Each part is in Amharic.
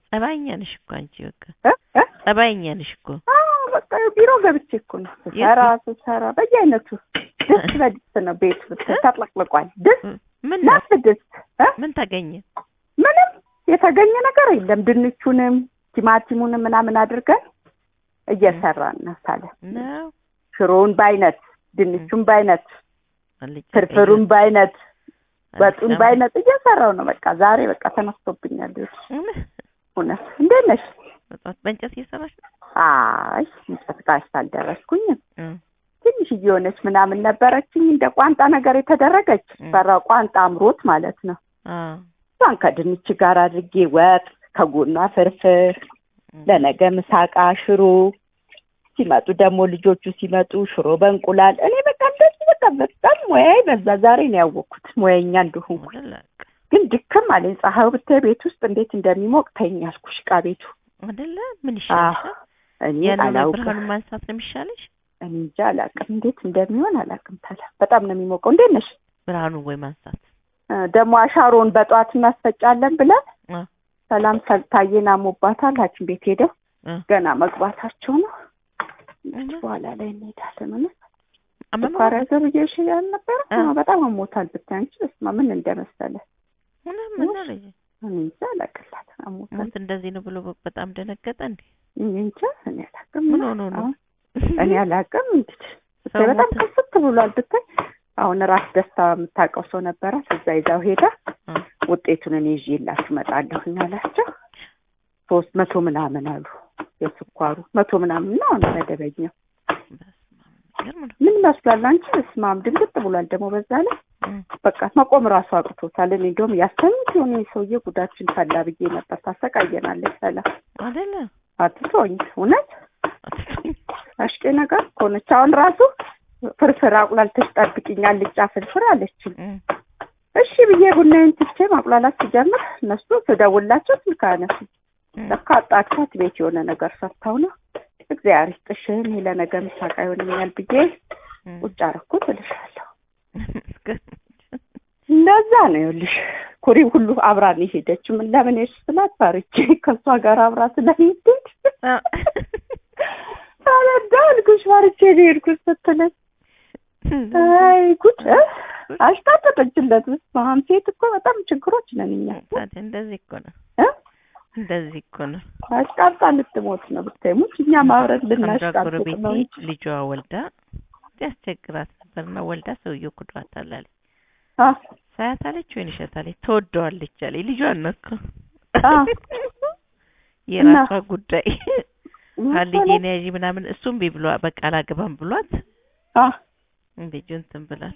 ጸባይኛ ነሽ እኮ አንቺ በቃ እ እ ጸባይኛ ነሽ እኮ አዎ በቃ ቢሮ ገብቼ እኮ ነው ስሰራ ስሰራ በየአይነቱ ድስት በድስት ነው ቤቱ ተጥለቅልቋል። ድስት ምን ነው ነፍ ድስት እ ምን ተገኘ? ምንም የተገኘ ነገር የለም። ድንቹንም ቲማቲሙንም ምናምን አድርገን እየሰራን ነው ሳለ ነው ሽሮውን በአይነት ድንቹን በአይነት አልጫ ፍርፍሩን በአይነት ቀይ ወጡን አልጫ በአይነት እየሰራው ነው። በቃ ዛሬ በቃ ተነስቶብኛል። እውነት? እውነት እንዴት ነሽ? በጠዋት በእንጨት እየሰራሽ ነው? አይ እንጨት ጋር አልደረስኩኝም። እ ትንሽ እየሆነች ምናምን ነበረችኝ እንደ ቋንጣ ነገር የተደረገች እ። ሰራ ቋንጣ አምሮት ማለት ነው። አ እሷን ከድንች ጋር አድርጌ ወጥ ከጎኗ ፍርፍር ለነገ ምሳቃ ሽሮ ሲመጡ ደግሞ ልጆቹ ሲመጡ ሽሮ በእንቁላል እኔ በቃ እንደዚህ በቃ በጣም ሙያዬ በዛ ዛሬ ነው ያወቅኩት ሙያኛ እንደሆንኩ አይደለ ግን ድክም አለኝ ፀሐዩ ብታይ ቤት ውስጥ እንዴት እንደሚሞቅ ተይኝ አልኩሽ ዕቃ ቤቱ አይደለ ምን አዎ ይሻልሻል? እኔ ያንን አላውቅም ብርሃኑን ማንሳት ነው የሚሻልሽ? እኔ እንጃ አላውቅም እንዴት እንደሚሆን አላውቅም ታዲያ በጣም ነው የሚሞቀው እንዴት ነሽ ብርሃኑን ወይ ማንሳት እ ደግሞ አሻሮውን በጠዋት እናስፈጫለን ብለን አ ሰላም ታዬን አሞባታል ሐኪም ቤት ሄደው አ ገና መግባታቸው ነው። እና በኋላ ላይ እንሄዳለን። እውነት አመመው? ስኳር ያዘው ብዬሽ ያልነበረ አ። አዎ፣ በጣም አሞታል ብታይ አንቺ በስመ አብ ምን እንደመሰለ እውነት ምን አለኝ? እኔ እንጃ አላውቅላት አሞታል። ሞት እንደዚህ ነው ብሎ በጣም ደነገጠ እንዴ? እኔ እንጃ እኔ አላውቅም። ምን ሆኖ ነው? አሁን እኔ አላውቅም። እንግዲህ ሰው ብታይ በጣም ሞተ? ከፍት ብሏል ብታይ። አሁን ራስ ደስታ የምታውቀው ሰው ነበራት እዛ ይዛው ሄዳ አ ውጤቱን እኔ ይዤላችሁ እመጣለሁኝ አላቸው። ሶስት መቶ ምናምን አሉ የስኳሩ መቶ ምናምን ነው አሁን መደበኛው በስመ አብ የሚገርም ነው። ምን ይመስላል አንቺ? በስመ አብ ድንግጥ ብሏል ደግሞ በዛ ላይ እ በቃ መቆም ራሱ አቅቶታል። እኔ እንደውም ያስተኙት የሆነ ሰውዬ ጉዳችን ፈላ ብዬ ነበር። ታሰቃየናለች ሰላም አይደለ አትቶኝ እውነት አሽቄ ነገር ከሆነች አሁን ራሱ ፍርፍር አቁላልተሽ ጠብቂኝ አልጫ ፍርፍር አለችኝ። እ እሺ ብዬ ቡናዬን ትቼ ማቁላላት ሲጀምር እነሱ ስደውላቸው ስልክ አያነሱም። እ ለካ አጣድፋት ቤት የሆነ ነገር ሰርተው ነው። እግዚአብሔር ይስጥሽ እኔ ለነገ ምሳቃ ይሆነኛል ብዬ እ ቁጭ አደረኩት እልሻለሁ። እንደዛ ነው ይኸውልሽ። ኩሪ ሁሉ አብራን የሄደች ምን ለምን ሄድሽ ስላት ፈርቼ ከእሷ ጋር አብራ ስለሄደች አ አለዳ አልኩሽ ፈርቼ ነው የሄድኩት ስትለኝ አይ ጉድ እ አሽታጠጠችለት። በስመ አብ ሴት እኮ በጣም ችግሮች ነን እኛ ታዲያ እንደዚህ እኮ ነው እ እንደዚህ እኮ ነው። አሽቃብጣ ልትሞት ነው ብታይ ሙች እኛ ማብረድ አንዷ ልናሽቃብጥ ጎረቤቴ ነው እንጂ ልጇ ወልዳ ያስቸግራት ነበርና ወልዳ ሰውየው ክዷታል አለች። አ ሳያት አለች ወይን እሸት አለች ትወደዋለች አለች። ልጇን ነው እኮ አ የራሷ ጉዳይ ምን ልጄን ያዢ ምናምን እሱም ቢ ብሏ በቃ አላገባም ብሏት አ ልጁ እንትን ብላል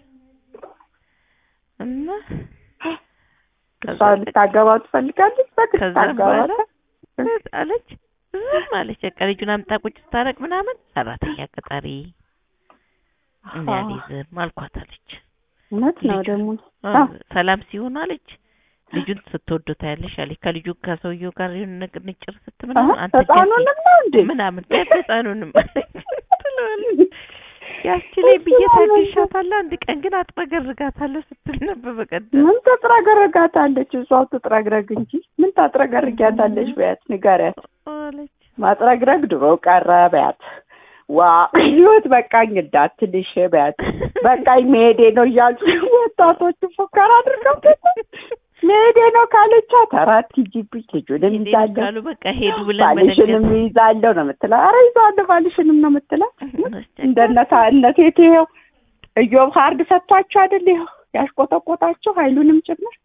እና እሷ ልታገባው ትፈልጋለች። በግድ ከዛ ታገባት በኋላ አለች ዝም አለች። በቃ ልጁን አምጣ ቁጭ ስታረቅ ምናምን ሰራተኛ ቀጣሪ እኔ አልይዝም አልኳት አለች። እውነት ነው ልጁ- ደግሞ አ፣ ሰላም ሲሆን አለች ልጁን ስትወደው ታያለሽ አለች። ከልጁ ከሰውየው ጋር የሆነ ነገር ንጭር አሀ፣ ስትምናምን አንተ ህፃኑንም ነው እንዴ ምናምን ህፃኑንም ትለዋለች። ያቺ ላይ ብዬ ታግሻታለሁ፣ አንድ ቀን ግን አጥረገርጋታለሁ ስትል ነበር በቀደም። ምን ትጥረገረጋታለች? እሷው ትጥረግረግ እንጂ ምን ታጥረገርጊያታለች? በያት ንገሪያት። አለች ማጥረግረግ ድሮ ቀረ በያት። ዋ ህይወት በቃኝ እንዳትልሽ በያት። በቃኝ መሄዴ ነው እያሉ ወጣቶቹ ፉከራ አድርገው መሄዴ ነው ካለቻት አራት ሂጂብኝ ልጁንም ሂድ ይዛለሁ ካሉ በቃ ሄዱ ብለን ባልሽንም ይዛለሁ ነው የምትለው። ኧረ ይዛለሁ ባልሽንም ነው የምትለው። እንደነታ እነቴት ይኸው እዮብ ሀርድ ሰጥቷቸው አይደል ይኸው ያሽቆጠቆጣቸው ኃይሉንም ጭምር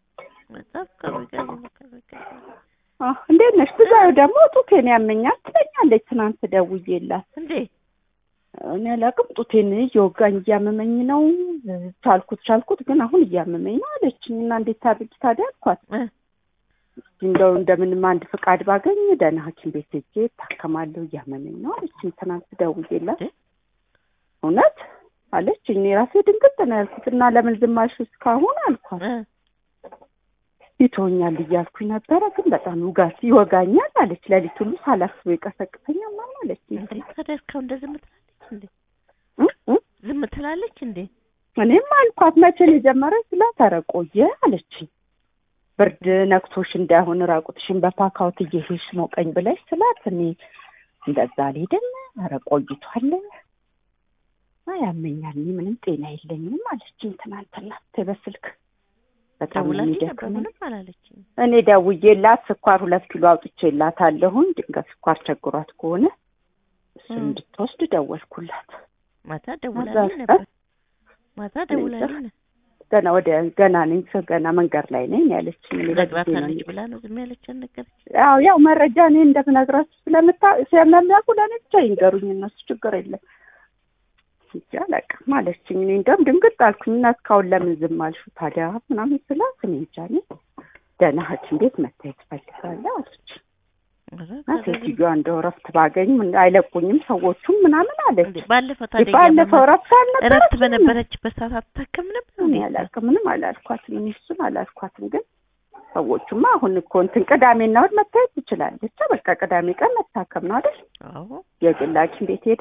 አህ እንዴት ነሽ? ብዛዩ ደግሞ ጡቴን ያመኛል ትለኛለች። ትናንት ደውዬላት እንዴ እኔ አላውቅም ጡቴን እየወጋኝ እያመመኝ ነው ቻልኩት ቻልኩት ግን አሁን እያመመኝ ነው አለችኝ። እና እንዴት ታድርጊ ታዲያ አልኳት። እ እንደው እንደምንም አንድ ፍቃድ ባገኝ ደህና ሐኪም ቤት ሄጄ እታከማለሁ እያመመኝ ነው አለችኝ። ትናንት ደውዬላት እ? እውነት አለች። እኔ ራሴ ድንግጥ ነው ያልኩት እና ለምን ዝም አልሽ እስካሁን አልኳት። እ ይተወኛል እያልኩኝ ነበረ ግን በጣም ውጋት ይወጋኛል አለች። ሌሊት ሁሉ ሳላስበው ይቀሰቅሰኛል ማን አለች። እንዴ ታዲያ እስካሁን እንደ ዝም ትላለች እንዴ? እ? እ? ዝም ትላለች እንዴ? እኔም አልኳት መቼ ነው የጀመረች ስላት ኧረ ቆየ አለችኝ። ብርድ ነክቶሽ እንዳይሆን ራቁትሽን በፓካውት እየሄድሽ ሞቀኝ ብለሽ ስላት እኔ እንደዛ አልሄድም፣ ኧረ ቆይቷል፣ አይ ያመኛል፣ እኔ ምንም ጤና የለኝም አለችኝ ትናንትና ተይ በስልክ በጣም ነው ደውላልኝ ነበር የሚደክመኝ። ምንም አላለችኝ። እኔ ደውዬላት ስኳር ሁለት ኪሎ አውጥቼላታለሁኝ ድንገት ስኳር ቸግሯት ከሆነ እሱን እ። እንድትወስድ ደወልኩላት። ማታ ደውላልኝ እ? ነበር ማታ ደውላልኝ ነበር። ገና ወደ ገና ነኝ ሰው ገና መንገድ ላይ ነኝ ያለችኝ። እኔ በጊዜ ነው ነግራታለች ብላ ነው ዝም ያለች ነገረች። ያው ያው መረጃ እኔ እንደምነግራችሁ ስለምታ ስለሚያውቁ ለእኔ ብቻ ይንገሩኝ እነሱ ችግር የለም እንጂ አላውቅም አለችኝ። እኔ እንደውም ድንግጥ አልኩኝ እና እስካሁን ለምን ዝም አልሽው ታዲያ ምናምን ስላት እኔ እንጃ እኔ ደህና ሐኪም ቤት መታየት እፈልጋለሁ አለች ኧረ እና ከዛ ዝም- ሴትዮዋ እንደው እረፍት ባገኝ ምን አይለቁኝም ሰዎቹም ምናምን አለች። እንዴ ባለፈው ታዲያ ባለፈው እያመማት እረፍት አልነበረችም? እረፍት በነበረችበት ሰዓት አትታከም ነበር እኔ እንዴ? አላውቅም ምንም አላልኳትም። እኔ እሱን አላልኳትም። ግን ሰዎቹማ አሁን እኮ እንትን ቅዳሜና እሑድ መታየት ትችላለች። በቃ ቅዳሜ ቀን መታከም ነው አይደል? አዎ የግል ሐኪም ቤት ሄዳ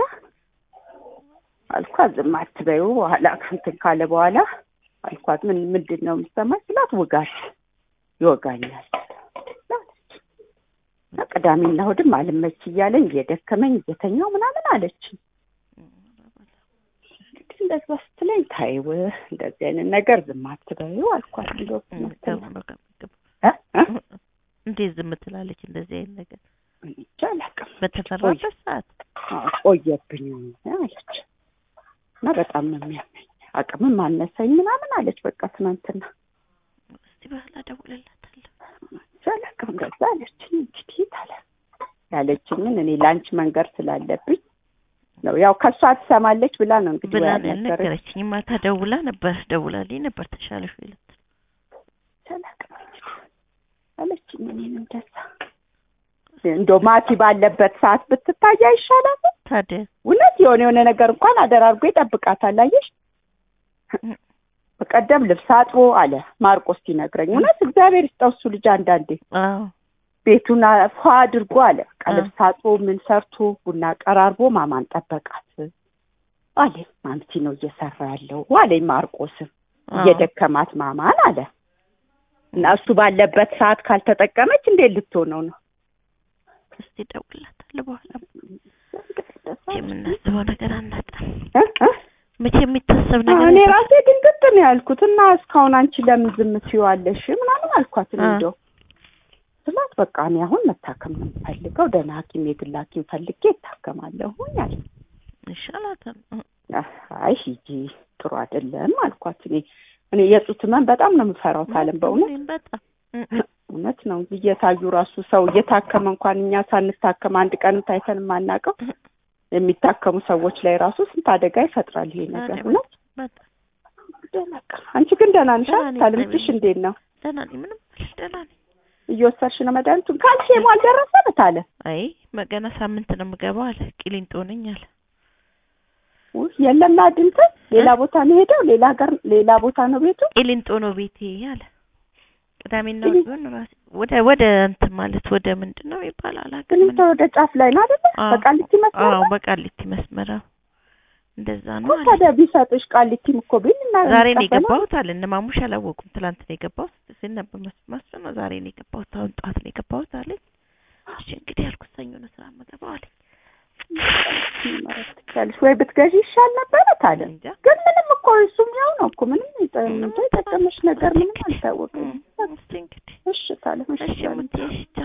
አልኳት። ዝም አትበይው በኋላ እንትን ካለ በኋላ አልኳት። ምን ምንድን ነው የሚሰማኝ ስላት ውጋት ይወጋኛል አለች። እና ቅዳሜና እሑድም አልመች እያለኝ እየደከመኝ እየተኛው ምናምን አለች። እንግዲህ እንደዛ ስትለኝ ታይው እንደዚህ አይነት ነገር ዝም አትበይው አልኳት። እንደው ተው በቃ ምግብ እ እ እንዴት ዝም ትላለች? እንደዚህ አይነት ነገር እኔ እንጃ አላውቅም። በተፈራበት ሰዓት አዎ፣ ቆየብኝ አለች እና በጣም ነው የሚያመኝ አቅምም አነሰኝ ምናምን አለች። በቃ ትናንትና እስቲ በኋላ እደውልላታለሁ። እንጃ አላውቅም እንደዛ አለችኝ። እንግዲህ ታለ ያለችኝን እኔ ለአንቺ መንገር ስላለብኝ ነው ያው ከእሷ ትሰማለች ብላ ነው እንግዲህ ብላ ወይ ነው ያልነገረች። ያልነገረችኝ። ማታ ደውላ ነበር ደውላልኝ ነበር ተሻለሽ ወይ ልትል አላውቅም እንግዲህ አለችኝ። እኔን እንደዛ እንደው ማቲ ባለበት ሰዓት ብትታይ አይሻላል? ታዲያ እውነት የሆነ የሆነ ነገር እንኳን አደራርጎ ይጠብቃታል። አየሽ በቀደም ልብስ አጥቦ አለ ማርቆስ ሲነግረኝ፣ እውነት እግዚአብሔር ይስጠው እሱ ልጅ አንዳንዴ አዎ ቤቱን ፏ አድርጎ አለ በቃ አ። ልብስ አጥቦ ምን ሰርቶ ቡና ቀራርቦ ማማን ጠበቃት አለ። ማምቲ ነው እየሰራ ያለው አለኝ ማርቆስም አዎ። እየደከማት ማማን አለ እና እሱ ባለበት ሰዓት ካልተጠቀመች እንዴት ልትሆነው ነው? እስቲ እደውልላታለሁ በኋላ የምናስበው ነገር አናጣም። እ? እ? መቼ የሚታሰብ ነገር እኔ አይደለም። ራሴ ድንግጥ ነው ያልኩት እና እስካሁን አንቺ ለምን ዝም ትይዋለሽ ምናምን አልኳት። አ። እንደው ስላት በቃ እኔ አሁን መታከም ነው የምፈልገው ደህና ሐኪም የግል ሐኪም ፈልጌ እታከማለሁ አለ። ይሻላታል። አይ ሂጂ ጥሩ አይደለም አልኳት። እኔ እኔ የጡት ህመም በጣም ነው የምፈራው ታለም በእውነት እኔም በጣም እውነት ነው እየታዩ ራሱ ሰው እየታከመ እንኳን እኛ ሳንታከም አንድ ቀንም ታይተን የማናውቀው የሚታከሙ ሰዎች ላይ ራሱ ስንት አደጋ ይፈጥራል ይሄ ነገር ታዲያ እውነት በጣም ደነቀ አንቺ ግን ደህና ነሽ ደህና ነኝ፣ ታለም ልጅሽ እግዚአብሔር እንዴት ነው ደህና ነኝ። ምንም አልሽ ደህና ነኝ። እየወሰድሽ ነው መድኃኒቱን ካልሲየሙ አልደረሰም ታለ አይ ገና ሳምንት ነው የምገባው አለ። ቂሊንጦ ነኝ አለ። ውይ የለም አድንተን ሌላ ቦታ ነው ሄደው ሌላ ሀገር ሌላ ቦታ ነው ቤቱ ቂሊንጦ ነው ቤቴ አለ። ቅዳሜና ቂሊ- እሑድ ቢሆን ራሴ ወደ ወደ እንትን ማለት ወደ ምንድን ነው ይባላል ግን አላውቅም። እንተ ወደ ጫፍ ላይ ነው አይደለ አዎ። በቃሊቲ መስመር አዎ በቃሊቲ መስመር አዎ። እንደዛ ነው እኮ አለ። ታዲያ ቢሰጥሽ ቃሊቲም እኮ ቢል እና ዛሬ ነው እንቀበለው። የገባሁት አለ። እነ ማሙሽ አላወቁም። ትላንት ነው የገባሁት ሲል ነበር መስ- መስፍን ነው ዛሬ ነው የገባሁት። አሁን ጠዋት ነው የገባሁት አለኝ። እሺ እንግዲህ ያልኩት ሰኞ ነው ስራ የምገባው አለኝ። ማለት ትችያለሽ ወይ ብትገዢ ይሻል ነበረ ታለ እንጃ ግን ምንም እኮ እሱም ያው ነው እኮ ምንም የጠ- የጠቀመሽ ነገር ምንም አልታወቅም እም፣ እስቲ እንግዲህ እሺ ታለ እሺ ሙቴ እሺ